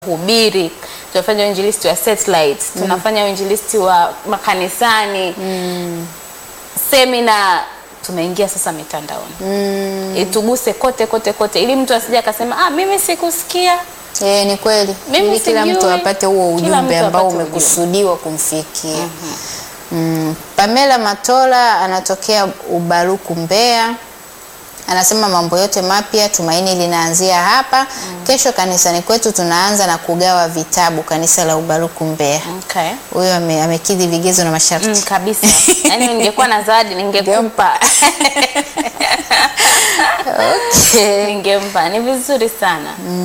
hubiri, tunafanya uinjilisti wa satellite, tunafanya uinjilisti wa makanisani semina, tumeingia sasa mitandaoni ituguse kote kote kote, ili mtu asije akasema ah, mimi sikusikia. Eh, ni kweli. Mimi Ili kila sijui. mtu apate huo Kila ujumbe mtu ambao apate ujumbe. umekusudiwa kumfikia. Mm. Pamela Matola anatokea Ubaruku Mbeya. Anasema mambo yote mapya tumaini linaanzia hapa. Kesho kanisani kwetu tunaanza na kugawa vitabu kanisa la Ubaruku Mbeya. Okay. Huyo ame, amekidhi vigezo na masharti. Mm, kabisa. Yaani ningekuwa na zawadi ningekupa. Okay. Ningempa. Ni vizuri sana.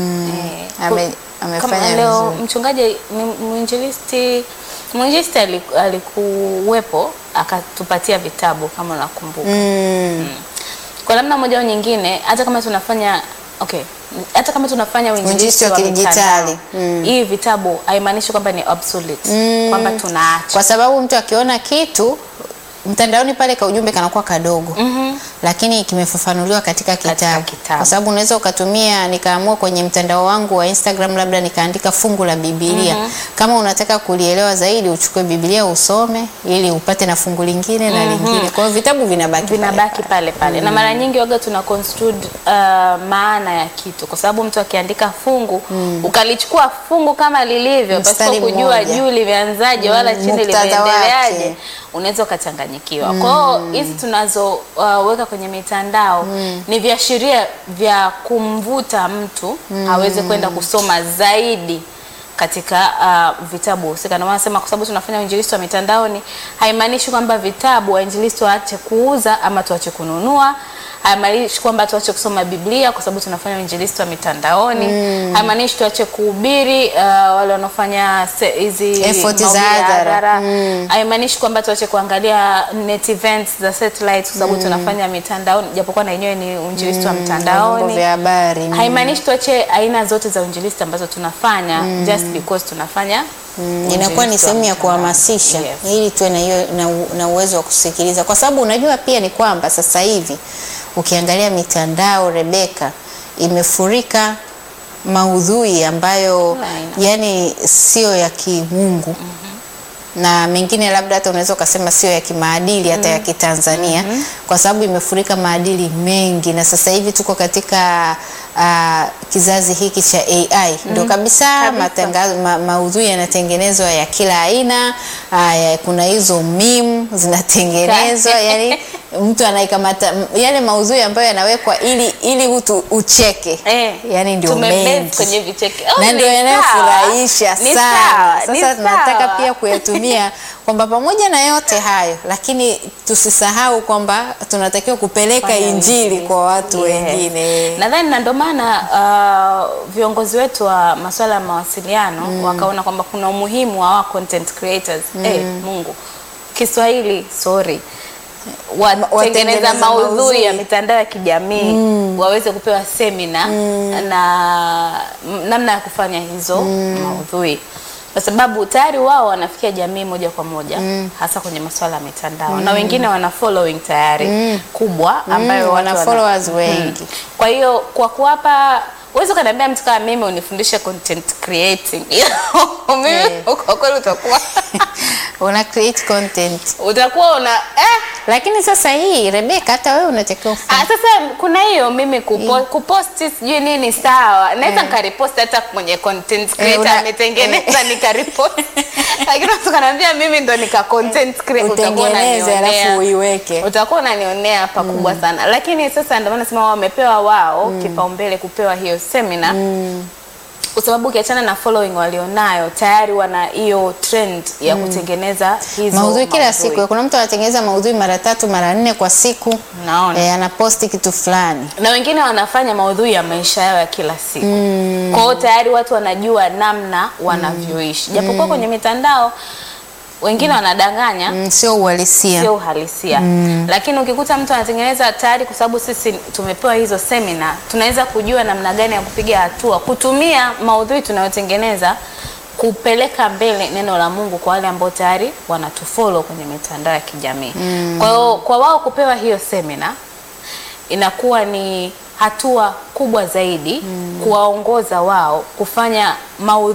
Eh, Ame, kama amefanya leo vizuri. mchungaji ni- mwinjilisti mwinjilisti aliku- alikuwepo akatupatia vitabu kama unakumbuka. Mm. Kwa namna moja au nyingine, hata kama tunafanya okay, hata kama tunafanya Uinjilisti uinjilisti wa wa kidijitali. mitandao, Mm. hii vitabu haimaanishi kwamba ni obsolete, kwamba tunaacha. Kwa sababu mtu akiona kitu mtandaoni pale ka ujumbe kanakuwa kadogo Mhm. lakini kimefafanuliwa katika kitabu. kitabu. Kwa sababu unaweza ukatumia, nikaamua kwenye mtandao wangu wa Instagram, labda nikaandika fungu la Biblia. Kama unataka kulielewa zaidi, uchukue Biblia usome, ili upate na fungu lingine na lingine. Kwa hiyo vitabu vinabaki pale vinabaki pale. pale pale na mara nyingi waga tuna construed uh, maana ya kitu, kwa sababu mtu akiandika fungu ukalichukua fungu kama lilivyo pasipo Mstari kujua mmoja. juu limeanzaje wala chini muktadha limeendeleaje, wake. unaweza ukachanganyikiwa. Kwa hiyo hizi tunazoweka kwenye mitandao ni viashiria vya kumvuta mtu aweze kwenda kusoma zaidi katika uh, vitabu husika. Ndio maana nasema kwa sababu tunafanya uinjilisti wa mitandaoni, haimaanishi kwamba vitabu wainjilisti waache kuuza ama tuache kununua. Haimaanishi kwamba tuache kusoma Biblia kwa sababu tunafanya uinjilisti wa mitandaoni. Haimaanishi tuache kuhubiri uh, wale wanaofanya se- hizi Effort za mahubiri ya hadhara. hadhara. Haimaanishi kwamba tuache kuangalia net events za satellite kwa sababu tunafanya mitandaoni, japokuwa na yenyewe ni uinjilisti wa Vyombo mitandaoni vya habari. Mm. haimaanishi tuache aina zote za uinjilisti ambazo tunafanya just because tunafanya Mm, inakuwa ni uinjilisti wa sehemu ya mitandao. kuhamasisha Yes. ili tuwe na hiyo na, u- na uwezo wa kusikiliza, kwa sababu unajua pia ni kwamba sasa hivi ukiangalia mitandao Rebeka, imefurika maudhui ambayo Aina. yani sio ya kimungu na mengine labda hata unaweza ukasema sio ya kimaadili hata ya Kitanzania kwa sababu imefurika maadili mengi, na sasa hivi tuko katika ah, kizazi hiki cha AI ndio kabisa, Kabisa. matangazo ma, maudhui yanatengenezwa ya kila aina. Aya, kuna hizo meme zinatengenezwa yani mtu anaikamata m- yale maudhui ambayo yanawekwa ili ili mtu ucheke Eh, yani ndio tumebase mengi kwenye vicheke. Oh, na ni ndio sawa. yanayofurahisha Ni sana. sawa, ni Sasa tunataka sawa. pia kuyatumia kwamba pamoja na yote hayo, lakini tusisahau kwamba tunatakiwa kupeleka Fanya injili uinjilisti. kwa watu Yes. wengine. Nadhani na ndio maana uh, viongozi wetu wa masuala ya mawasiliano wakaona kwamba kuna umuhimu wa wa content creators. Eh, Mungu. Kiswahili sorry. Watengeneza watengeneza maudhui maudhui. ya mitandao ya kijamii waweze kupewa semina na m- namna ya kufanya hizo maudhui kwa sababu tayari wao wanafikia jamii moja kwa moja hasa kwenye masuala ya mitandao na wengine wana following tayari kubwa ambayo Mm, watu wana followers wengi. kwa hiyo kwa kuwapa uwezi ukaniambia mtu kama mimi unifundishe content creating mimi Yeah. kwa kweli utakuwa Una create content. utakuwa una eh, Lakini sasa hii Rebeka, hata wewe unatakiwa ufanye. Ah, sasa kuna hiyo mimi kupo, kuposti sijui nini sawa, naweza nikariposti hata mwenye content creator una- ametengeneza nikariposti, lakini mtu kanaambia mimi ndo nika content creator, utakuwa utengeneze unanionea. alafu uiweke. utakuwa unanionea pakubwa sana, lakini sasa ndio maana nasema wao wamepewa wao kipaumbele kupewa hiyo semina kwa sababu ukiachana na following walionayo tayari wana hiyo trend ya kutengeneza hizo maudhui kila maudhui. siku. Kuna mtu anatengeneza maudhui mara tatu mara nne kwa siku, Naona. eh, anaposti kitu fulani. na wengine wanafanya maudhui ya maisha yao ya kila siku kwa hiyo tayari watu wanajua namna wanavyoishi japokuwa kwenye mitandao wengine wanadanganya Mm, sio uhalisia. sio uhalisia lakini ukikuta mtu anatengeneza tayari kwa sababu sisi tumepewa hizo semina tunaweza kujua namna gani ya kupiga hatua kutumia maudhui tunayotengeneza kupeleka mbele neno la Mungu kwa wale ambao tayari wanatufollow kwenye mitandao ya kijamii kwa hiyo kwa wao kupewa hiyo semina inakuwa ni hatua kubwa zaidi kuwaongoza wao kufanya maudhui